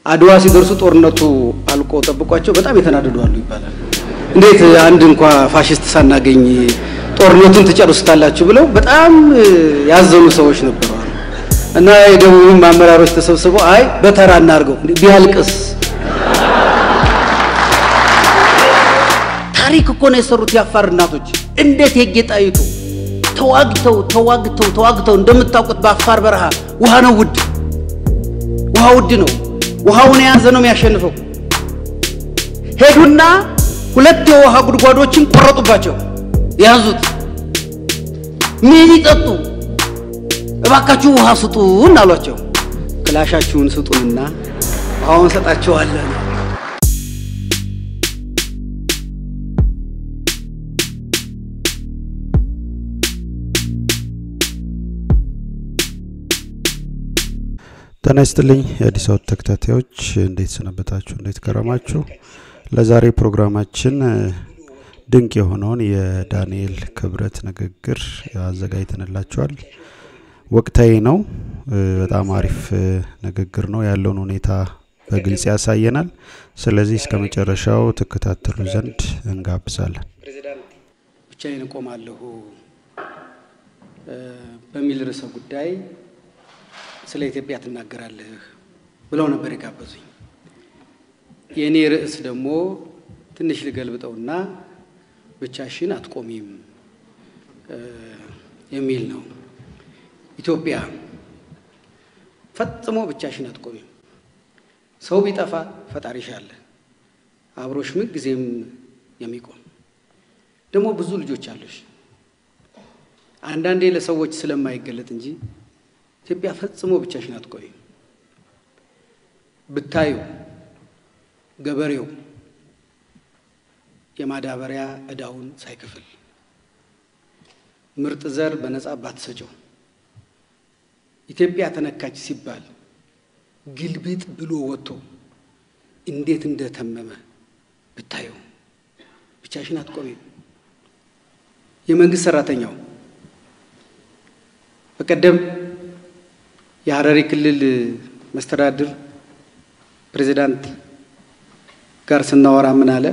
አድዋ ሲደርሱ ጦርነቱ አልቆ ጠብቋቸው በጣም የተናደዱ አሉ ይባላል። እንዴት አንድ እንኳ ፋሽስት ሳናገኝ ጦርነቱን ትጨርሱታላችሁ ብለው በጣም ያዘኑ ሰዎች ነበሩ እና የደቡብም አመራሮች ተሰብስበው አይ በተራ እናርገው ቢያልቅስ ታሪክ እኮ ነው የሰሩት የአፋር እናቶች። እንዴት የጌጣይቱ ተዋግተው ተዋግተው ተዋግተው እንደምታውቁት በአፋር በረሃ ውሃ ነው ውድ፣ ውሃ ውድ ነው። ውሃውን የያዘ ነው የሚያሸንፈው። ሄዱና ሁለት የውሃ ጉድጓዶችን ቆረጡባቸው፣ ያዙት። ምን ይጠጡ? እባካችሁ ውሃ ስጡን አሏቸው። ክላሻችሁን ስጡንና ውሃውን ሰጣቸዋለን። ጤና ይስጥልኝ የአዲስ አበባ ተከታታዮች፣ እንዴት ሰነበታችሁ? እንዴት ከረማችሁ? ለዛሬ ፕሮግራማችን ድንቅ የሆነውን የዳንኤል ክብረት ንግግር አዘጋጅተንላችኋል። ወቅታዊ ነው። በጣም አሪፍ ንግግር ነው። ያለውን ሁኔታ በግልጽ ያሳየናል። ስለዚህ እስከ መጨረሻው ትከታተሉ ዘንድ እንጋብዛለን። ብቻዬን እቆማለሁ በሚል ርዕሰ ጉዳይ ስለ ኢትዮጵያ ትናገራለህ ብለው ነበር የጋበዙኝ። የእኔ ርዕስ ደግሞ ትንሽ ልገልብጠውና ብቻሽን አትቆሚም የሚል ነው። ኢትዮጵያ ፈጽሞ ብቻሽን አትቆሚም። ሰው ቢጠፋ ፈጣሪሽ አለ፣ አብሮሽ ምን ጊዜም የሚቆም ደግሞ ብዙ ልጆች አሉሽ። አንዳንዴ ለሰዎች ስለማይገለጥ እንጂ ኢትዮጵያ ፈጽሞ ብቻሽን አትቆይም። ብታዩ ገበሬው የማዳበሪያ ዕዳውን ሳይከፍል ምርጥ ዘር በነጻ ባትሰጨው ኢትዮጵያ ተነካች ሲባል ግልብጥ ብሎ ወጥቶ እንዴት እንደተመመ ብታዩ ብቻሽን አትቆሚም። የመንግስት ሰራተኛው በቀደም የሀረሪ ክልል መስተዳድር ፕሬዚዳንት ጋር ስናወራ ምን አለ?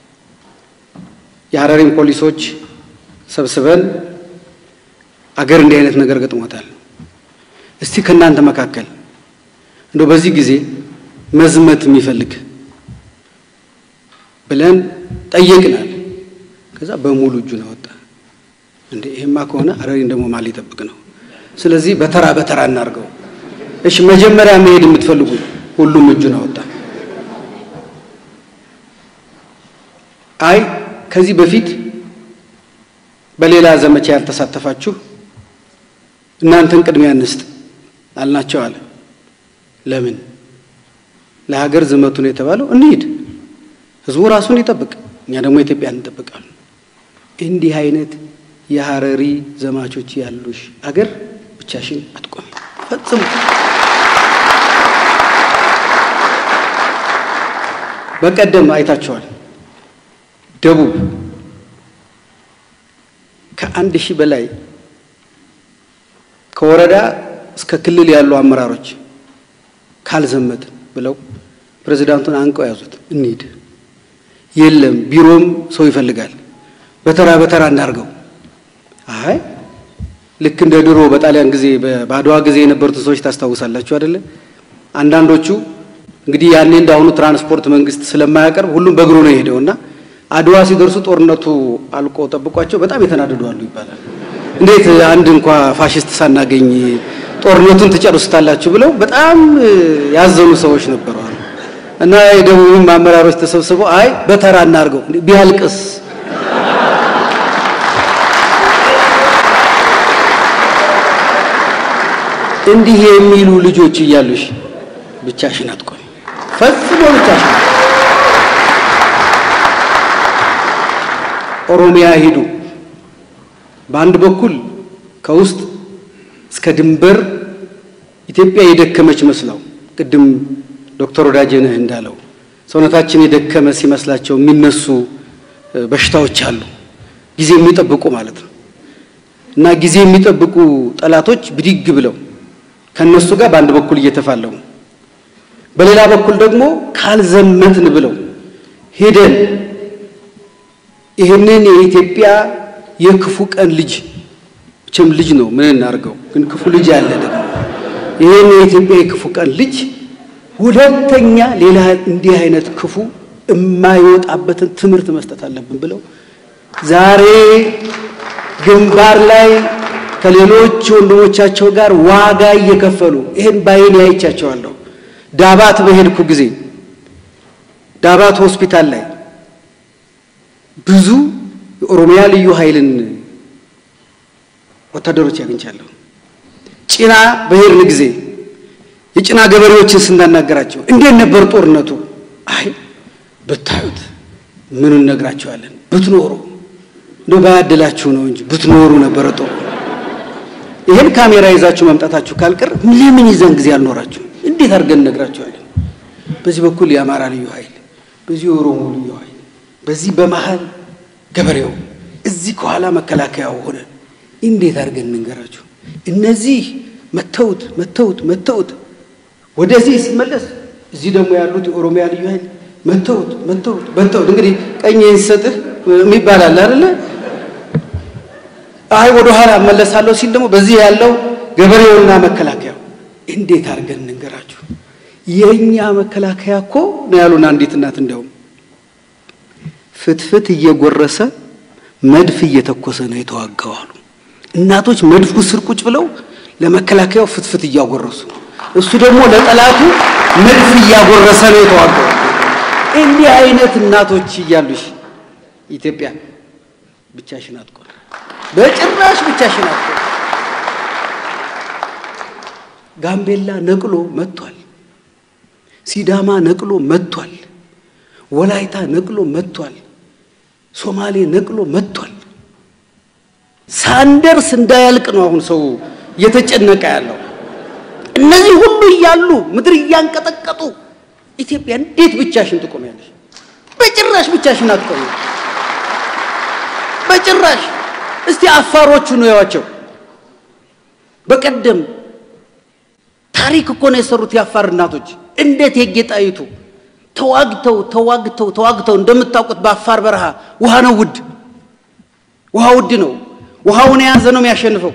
የሀረሪን ፖሊሶች ሰብስበን አገር እንዲህ አይነት ነገር ገጥሞታል፣ እስቲ ከእናንተ መካከል እንደ በዚህ ጊዜ መዝመት የሚፈልግ ብለን ጠየቅናል። ከዛ በሙሉ እጁን አወጣ። እንዴ ይሄማ ከሆነ ሀረሪን ደግሞ ማን ሊጠብቅ ነው? ስለዚህ በተራ በተራ እናድርገው። እሺ መጀመሪያ መሄድ የምትፈልጉ ሁሉም እጁን አወጣ። አይ ከዚህ በፊት በሌላ ዘመቻ ያልተሳተፋችሁ እናንተን ቅድሚያ እንስጥ አልናቸው አለ። ለምን ለሀገር ዝመቱ ነው የተባለው? እንሂድ፣ ህዝቡ ራሱን ይጠብቅ፣ እኛ ደግሞ ኢትዮጵያን እንጠብቃለን። እንዲህ አይነት የሀረሪ ዘማቾች ያሉሽ አገር ብቻሽን አትቆሚ ፈጽሞ። በቀደም አይታችኋል። ደቡብ ከአንድ ሺህ በላይ ከወረዳ እስከ ክልል ያሉ አመራሮች ካልዘመትን ብለው ፕሬዚዳንቱን አንቀው ያዙት። እንሂድ፣ የለም ቢሮም ሰው ይፈልጋል፣ በተራ በተራ እናርገው። አይ ልክ እንደ ድሮ በጣሊያን ጊዜ በአድዋ ጊዜ የነበሩትን ሰዎች ታስታውሳላችሁ አይደለ? አንዳንዶቹ እንግዲህ ያኔ እንዳሁኑ ትራንስፖርት መንግስት ስለማያቀርብ ሁሉም በእግሩ ነው የሄደው እና አድዋ ሲደርሱ ጦርነቱ አልቆ ጠብቋቸው በጣም የተናደዱ አሉ ይባላል። እንዴት አንድ እንኳ ፋሽስት ሳናገኝ ጦርነቱን ትጨርሱታላችሁ ብለው በጣም ያዘኑ ሰዎች ነበሩ እና የደቡብም አመራሮች ተሰብስበው አይ በተራ እናርገው ቢያልቅስ እንዲህ የሚሉ ልጆች እያሉሽ ብቻሽን አትቆሚ፣ ፈጽሞ ብቻሽን። ኦሮሚያ ሂዱ። በአንድ በኩል ከውስጥ እስከ ድንበር ኢትዮጵያ የደከመች መስለው ቅድም ዶክተር ወዳጄነህ እንዳለው ሰውነታችን የደከመ ሲመስላቸው የሚነሱ በሽታዎች አሉ፣ ጊዜ የሚጠብቁ ማለት ነው። እና ጊዜ የሚጠብቁ ጠላቶች ብድግ ብለው ከነሱ ጋር በአንድ በኩል እየተፋለሙ፣ በሌላ በኩል ደግሞ ካልዘመትን ብለው ሄደን ይህንን የኢትዮጵያ የክፉ ቀን ልጅ መቼም ልጅ ነው ምን እናድርገው፣ ግን ክፉ ልጅ አለ ደግሞ ይህን የኢትዮጵያ የክፉ ቀን ልጅ ሁለተኛ ሌላ እንዲህ አይነት ክፉ የማይወጣበትን ትምህርት መስጠት አለብን ብለው ዛሬ ግንባር ላይ ከሌሎች ወንድሞቻቸው ጋር ዋጋ እየከፈሉ ይህን ባይኔ አይቻቸዋለሁ። ዳባት በሄድኩ ጊዜ ዳባት ሆስፒታል ላይ ብዙ የኦሮሚያ ልዩ ኃይልን ወታደሮች ያግኝቻለሁ። ጭና በሄድን ጊዜ የጭና ገበሬዎችን ስናናገራቸው እንዴት ነበር ጦርነቱ? አይ ብታዩት ምን እነግራቸዋለን፣ ብትኖሩ እንደው ባያድላችሁ ነው እንጂ ብትኖሩ ነበረ ጦሩ። ይሄን ካሜራ ይዛችሁ መምጣታችሁ ካልቀር ለምን ይዘን ጊዜ አልኖራችሁ? እንዴት አድርገን እነግራቸዋለን? በዚህ በኩል የአማራ ልዩ ኃይል፣ በዚህ የኦሮሞ ልዩ ኃይል፣ በዚህ በመሃል ገበሬው፣ እዚህ ከኋላ መከላከያው ሆነ እንዴት አድርገን እንንገራችሁ? እነዚህ መተውት መተውት መተውት ወደዚህ ሲመለስ እዚህ ደግሞ ያሉት የኦሮሚያ ልዩ ኃይል መተውት መተውት መተውት። እንግዲህ ቀኝ ሲሰጥህ የሚባል አለ አይደለ? አይ ወደ ኋላ እመለሳለሁ ሲል ደግሞ በዚህ ያለው ገበሬውና መከላከያው እንዴት አድርገን እንንገራችሁ? የእኛ መከላከያ እኮ ነው ያሉን አንዲት እናት እንዲያውም ፍትፍት እየጎረሰ መድፍ እየተኮሰ ነው የተዋጋው አሉ። እናቶች መድፉ ስር ቁጭ ብለው ለመከላከያው ፍትፍት እያጎረሱ እሱ ደግሞ ለጠላቱ መድፍ እያጎረሰ ነው የተዋጋው። እንዲህ አይነት እናቶች እያሉሽ ኢትዮጵያ ብቻሽን አትቆም፣ በጭራሽ ብቻሽን አትቆም። ጋምቤላ ነቅሎ መጥቷል። ሲዳማ ነቅሎ መጥቷል። ወላይታ ነቅሎ መጥቷል። ሶማሌ ነቅሎ መጥቷል። ሳንደርስ እንዳያልቅ ነው አሁን ሰው እየተጨነቀ ያለው። እነዚህ ሁሉ እያሉ ምድር እያንቀጠቀጡ ኢትዮጵያ እንዴት ብቻሽን ትቆሚያለሽ? በጭራሽ ብቻሽን አትቆሚ። በጭራሽ እስቲ አፋሮቹ ነው ያዋቸው። በቀደም ታሪክ እኮ ነው የሰሩት የአፋር እናቶች። እንዴት የጌጣይቱ ተዋግተው ተዋግተው ተዋግተው እንደምታውቁት በአፋር በረሃ ውሃ ነው ውድ፣ ውሃ ውድ ነው። ውሃውን የያዘ ነው የሚያሸንፈው።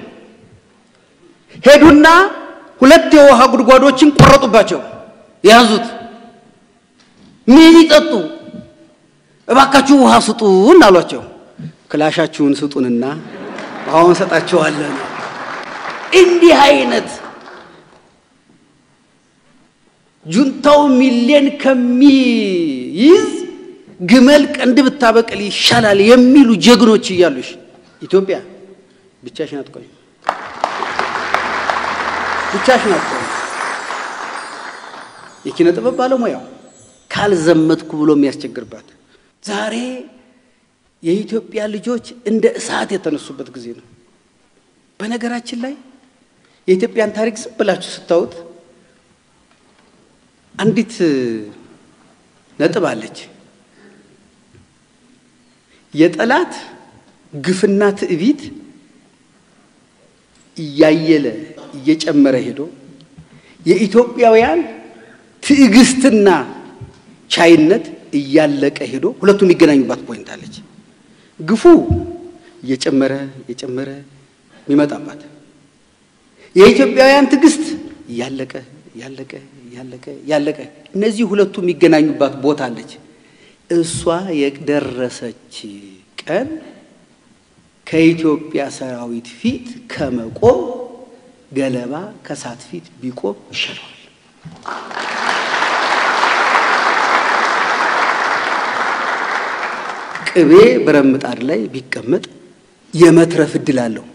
ሄዱና ሁለት የውሃ ጉድጓዶችን ቆረጡባቸው። ያዙት። ምን ይጠጡ? እባካችሁ ውሃ ስጡን አሏቸው። ክላሻችሁን ስጡንና ውሃውን እንሰጣችኋለን። እንዲህ አይነት ጁንታው ሚሊየን ከሚይዝ ግመል ቀንድ ብታበቅል ይሻላል የሚሉ ጀግኖች እያሉሽ ኢትዮጵያ ብቻሽን አትቆይም። ብቻሽን አትቆይም። የኪነ ጥበብ ባለሙያው ካልዘመትኩ ብሎ የሚያስቸግርባት ዛሬ የኢትዮጵያ ልጆች እንደ እሳት የተነሱበት ጊዜ ነው። በነገራችን ላይ የኢትዮጵያን ታሪክ ዝም ብላችሁ ስታዩት አንዲት ነጥብ አለች። የጠላት ግፍና ትዕቢት እያየለ እየጨመረ ሄዶ የኢትዮጵያውያን ትዕግስትና ቻይነት እያለቀ ሄዶ ሁለቱ የሚገናኙባት ፖይንት አለች። ግፉ እየጨመረ እየጨመረ የሚመጣባት የኢትዮጵያውያን ትዕግስት እያለቀ እያለቀ እያለቀ እያለቀ እነዚህ ሁለቱ የሚገናኙባት ቦታ አለች። እሷ የደረሰች ቀን ከኢትዮጵያ ሰራዊት ፊት ከመቆም ገለባ ከሳት ፊት ቢቆም ይሻለዋል። ቅቤ ብረት ምጣድ ላይ ቢቀመጥ የመትረፍ እድል አለው።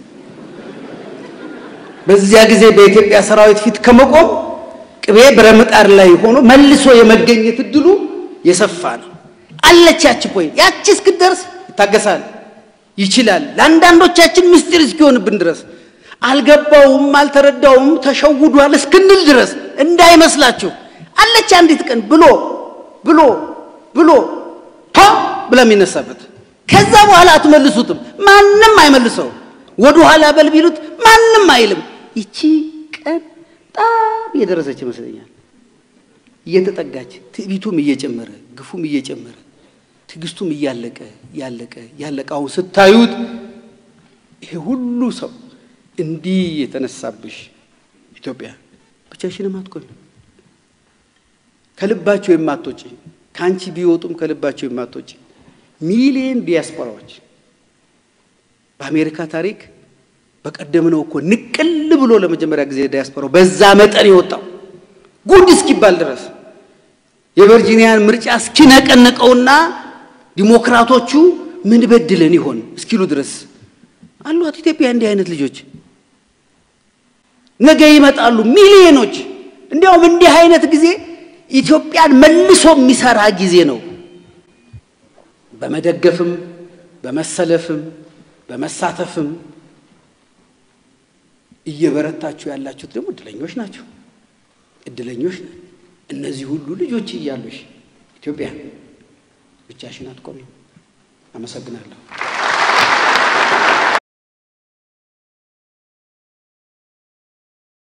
በዚያ ጊዜ በኢትዮጵያ ሰራዊት ፊት ከመቆም ቅቤ ብረት ምጣድ ላይ ሆኖ መልሶ የመገኘት እድሉ የሰፋ ነው። አለች ያቺ ፖይንት። ያቺ እስክትደርስ ይታገሳል፣ ይችላል። ለአንዳንዶቻችን ምስጢር እስኪሆንብን ድረስ አልገባውም፣ አልተረዳውም፣ ተሸውዷል እስክንል ድረስ እንዳይመስላችሁ አለች አንዲት ቀን ብሎ ብሎ ብሎ ቶ ብላ የሚነሳበት ከዛ በኋላ አትመልሱትም። ማንም አይመልሰው። ወደ ኋላ በል ቢሉት ማንም አይልም። ይቺ ቀን በጣም የደረሰች ይመስለኛል። እየተጠጋች ትዕቢቱም እየጨመረ ግፉም እየጨመረ ትዕግስቱም እያለቀ ያለቀ ያለቀ አሁን ስታዩት ይሄ ሁሉ ሰው እንዲህ የተነሳብሽ ኢትዮጵያ ብቻሽንም አትቆሚ። ከልባቸው የማትወጪ ከአንቺ ቢወጡም ከልባቸው የማትወጪ ሚሊየን ዲያስፖራዎች በአሜሪካ ታሪክ በቀደም ነው እኮ ንቅል ብሎ ለመጀመሪያ ጊዜ ዲያስፖራው በዛ መጠን የወጣው ጉድ እስኪባል ድረስ የቨርጂኒያን ምርጫ እስኪነቀንቀውና ዲሞክራቶቹ ምን በድለን ይሆን እስኪሉ ድረስ አሏት ኢትዮጵያ እንዲህ አይነት ልጆች ነገ ይመጣሉ ሚሊዮኖች። እንዲያውም እንዲህ አይነት ጊዜ ኢትዮጵያን መልሶ የሚሰራ ጊዜ ነው። በመደገፍም በመሰለፍም በመሳተፍም እየበረታችሁ ያላችሁት ደግሞ እድለኞች ናቸው። እድለኞች ነን። እነዚህ ሁሉ ልጆች እያሉሽ ኢትዮጵያ ብቻሽን አትቆሚም። አመሰግናለሁ።